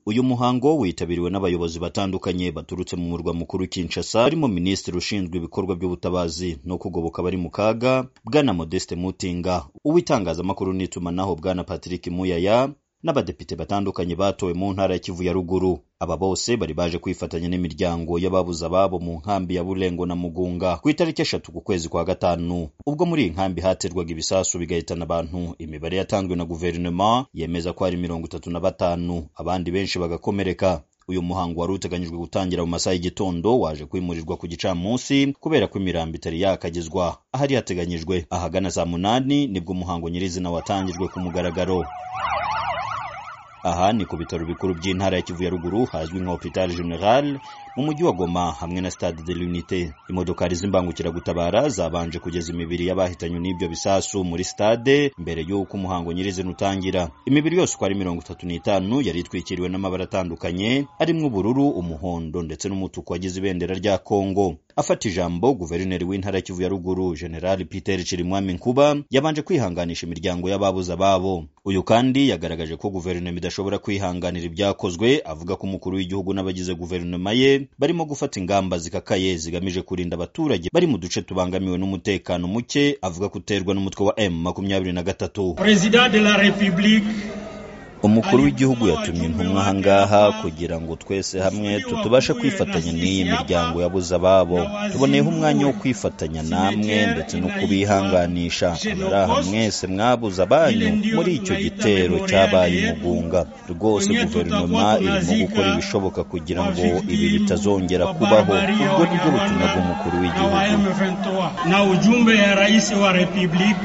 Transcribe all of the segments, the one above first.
Uyu muhango witabiriwe n'abayobozi batandukanye baturutse mu murwa mukuru Kinshasa harimo Minisitiri ushinzwe ibikorwa by'ubutabazi no kugoboka abari mu kaga Bwana Modeste Mutinga, uw'itangazamakuru n'itumanaho Bwana Patrick Muyaya n'abadepite batandukanye batowe mu ntara ya Kivu ya ruguru. Aba bose bari baje kwifatanya n'imiryango y'ababuze ababo mu nkambi ya Bulengo na Mugunga ku itariki eshatu ku kwezi kwa gatanu, ubwo muri iyi nkambi haterwaga ibisasu bigahitana abantu. Imibare yatanzwe na guverinoma yemeza ko hari mirongo itatu na batanu, abandi benshi bagakomereka. Uyu muhango wari uteganyijwe gutangira mu masaha y'igitondo waje kwimurirwa ku gicamunsi kubera ko imirambo itari yakagezwa ahari yateganyijwe. Ahagana saa munani nibwo umuhango nyirizina watangijwe ku mugaragaro. Aha ni ku bitaro bikuru by'intara ya Kivu ya ruguru hazwi nka Hopital General mu mujyi wa Goma hamwe na Stade de l'Unité. Imodokari z'imbangukiragutabara zabanje kugeza imibiri y'abahitanywe n'ibyo bisasu muri stade mbere y'uko umuhango nyirizina utangira. Imibiri yose uko ari mirongo itatu n'itanu yari itwikiriwe n'amabara atandukanye arimo ubururu, umuhondo ndetse n'umutuku wagize ibendera rya Kongo. Afata ijambo guverineri w'intara ya Kivu ya ruguru General Peter Chirimwami Nkuba yabanje kwihanganisha imiryango y'ababuze ababo. Uyu kandi yagaragaje ko guverinoma idashobora kwihanganira ibyakozwe avuga ko umukuru w'igihugu n'abagize guverinoma ye barimo gufata ingamba zikakaye zigamije kurinda abaturage bari mu duce tubangamiwe n'umutekano muke avuga ko uterwa n'umutwe wa M makumyabiri na gatatu Président de la République umukuru w'igihugu yatumye intumwa aha ngaha kugira ngo twese hamwe tutubashe kwifatanya n'iyi miryango yabuze ababo tuboneyeho umwanya wo kwifatanya namwe ndetse no kubihanganisha abari aha mwese mwabuze abanyu muri icyo gitero cyabaye imugunga rwose guverinoma irimo gukora ibishoboka kugira ngo ibi bitazongera kubaho ubwo nibwo butumwa bw'umukuru w'igihugu na ujumbe ya rais wa République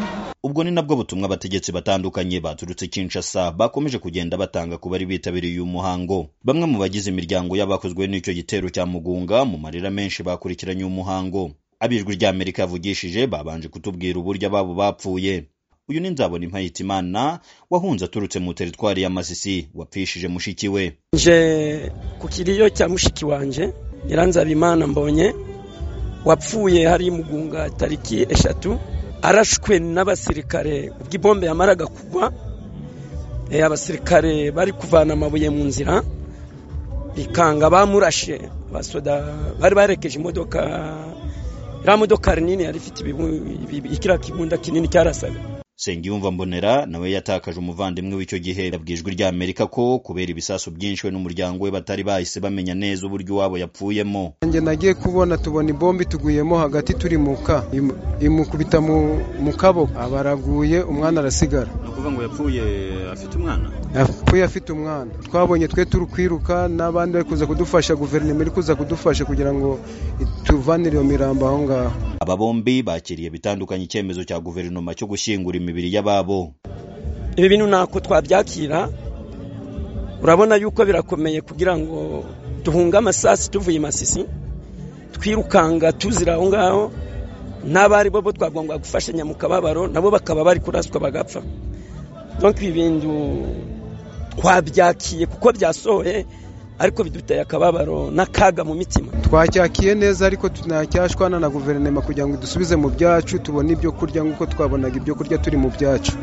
ubwo ni nabwo butumwa abategetsi batandukanye baturutse Kinshasa bakomeje kugenda batanga ku bari bitabiriye uyu muhango bamwe mu bagize imiryango y'abakozwe n'icyo gitero cya mugunga mu marira menshi bakurikiranye umuhango abijwi rya Amerika yavugishije babanje kutubwira uburyo ababo bapfuye uyu ni nzabona Impayitimana wahunze aturutse mu teritwari ya Masisi wapfishije mushiki we nje ku kiriyo cya mushiki wanje Nyiranzabimana mbonye wapfuye hari mugunga tariki eshatu arashwe n'abasirikare ubwo ibombe yamaraga kugwa abasirikare bari kuvana amabuye mu nzira bikanga bamurashe abasoda bari barekeje imodoka iriya modoka nini yari ifite ikiriya kibunda kinini cyarasaga Sengiyumva Mbonera nawe yatakaje umuvandimwe w'icyo gihe yabwijwe rya Amerika ko kubera ibisasu byinshi we n'umuryango we batari bahise bamenya neza uburyo iwabo yapfuyemo njye nagiye kubona tubona ibombi tuguyemo hagati turi mu ka imu- imukubita mu mu kaboko abaraguye umwana arasigara ni ukuvuga ngo yapfuye afite umwana yapfuye afite umwana twabonye twe turi kwiruka n'abandi bari kuza kudufasha guverinoma iri kuza kudufasha kugira ngo tuvanire iyo mirambo aho ngaho aba bombi bakiriye bitandukanye icyemezo cya guverinoma cyo gushyingura imibiri y'ababo ibi bintu ntako twabyakira urabona yuko birakomeye kugira ngo duhunge amasasu tuvuye i masisi twirukanga tuzira aho ngaho n'abari bo bo twagomba gufashanya mu kababaro nabo bakaba bari kuraswa bagapfa donk ibi bintu twabyakiye kuko byasohoye ariko biduteye akababaro n'akaga mu mitima twacyakiye neza ariko tunacyashwana na guverinoma kugira ngo dusubize mu byacu tubone ibyo kurya nk'uko twabonaga ibyo kurya turi mu byacu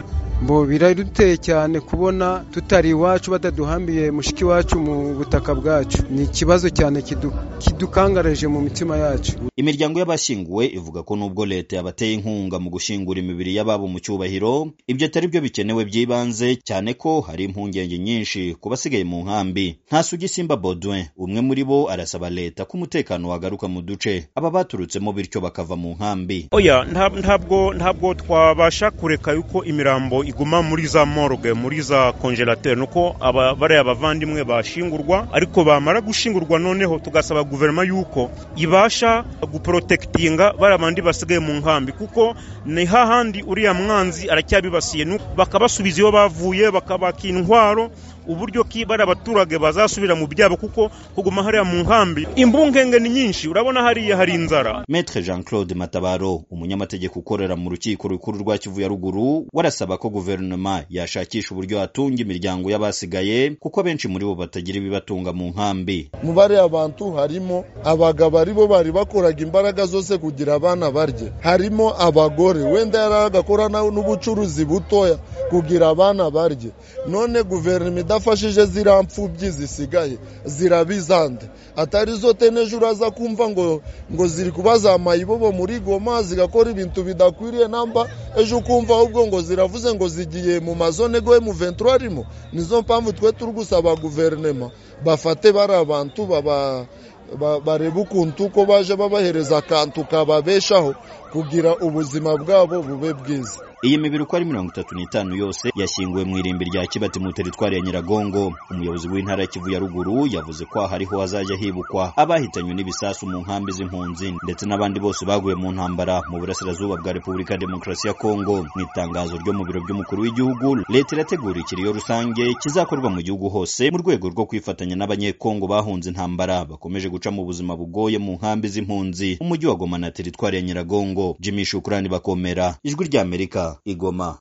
bo biraduteye cyane kubona tutari iwacu bataduhambiye mushiki wacu mu butaka bwacu ni ikibazo cyane kidu- kidukangareje mu mitima yacu Imiryango y'abashyinguwe ivuga ko nubwo leta yabateye inkunga mu gushyingura imibiri y'ababo mu cyubahiro ibyo atari byo bikenewe by'ibanze cyane ko hari impungenge nyinshi ku basigaye mu nkambi ntasugi simba Baudouin umwe muri bo arasaba leta ko umutekano wagaruka mu duce aba baturutsemo bityo bakava mu nkambi oya nta- ntabwo ntabwo twabasha kureka yuko imirambo iguma muri za morgue muri za konjerateri nuko aba bariya bavandimwe bashingurwa ariko bamara gushingurwa noneho tugasaba guverinoma yuko ibasha guporotekitinga bariya bandi basigaye mu nkambi kuko ni hahandi uriya mwanzi aracyabibasiye nu- bakabasubiza iyo bavuye bakabaka intwaro uburyo ki bari abaturage bazasubira mu byabo kuko kuguma hariya mu nkambi imbungenge ni nyinshi urabona hariya hari inzara Maître Jean-Claude Matabaro umunyamategeko ukorera mu rukiko rukuru rwa Kivu ya ruguru warasaba ko guverinoma yashakisha uburyo yatunga imiryango y'abasigaye kuko benshi muri bo batagira ibibatunga mu nkambi mu bariya bantu harimo abagabo aribo bari bakoraga imbaraga zose kugira abana barye harimo abagore wenda yari agakora na- n'ubucuruzi butoya kugira abana barye none guverinoma idafashije ziriya mfubyi zisigaye zirabizande atari zo teneje uraza kumva ngo ngo ziri kubazamaye ibobo muri goma zigakora ibintu bidakwiriye namba ejo ukumva ahubwo ngo ziravuze ngo zigiye mu mazone goye mu ventura arimo nizo mpamvu twe turi gusaba guverinoma bafate bari abantu baba ba- bareba ukuntu uko baje babahereza akantu kababeshaho kugira ubuzima bwabo bube bwiza Iyi mibiri uko ari mirongo itatu n'itanu yose yashyinguwe mu irimbi rya Kibati mu teritwari ya Nyiragongo. Umuyobozi w'intara ya Kivu ya ruguru yavuze ko aha ariho hazajya hibukwa abahitanywe n'ibisasu mu nkambi z'impunzi ndetse n'abandi bose baguye mu ntambara mu burasirazuba bwa Repubulika ya Demokarasi ya Kongo. Mu itangazo ryo mu biro by'umukuru w'igihugu, leta irategura ikiriyo rusange kizakorwa mu gihugu hose mu rwego rwo kwifatanya n'abanyekongo bahunze intambara bakomeje guca mu buzima bugoye mu nkambi z'impunzi umujyi wa Goma na teritwari ya Nyiragongo. Jimmy Shukrani Bakomera, Ijwi ry'Amerika, Igoma.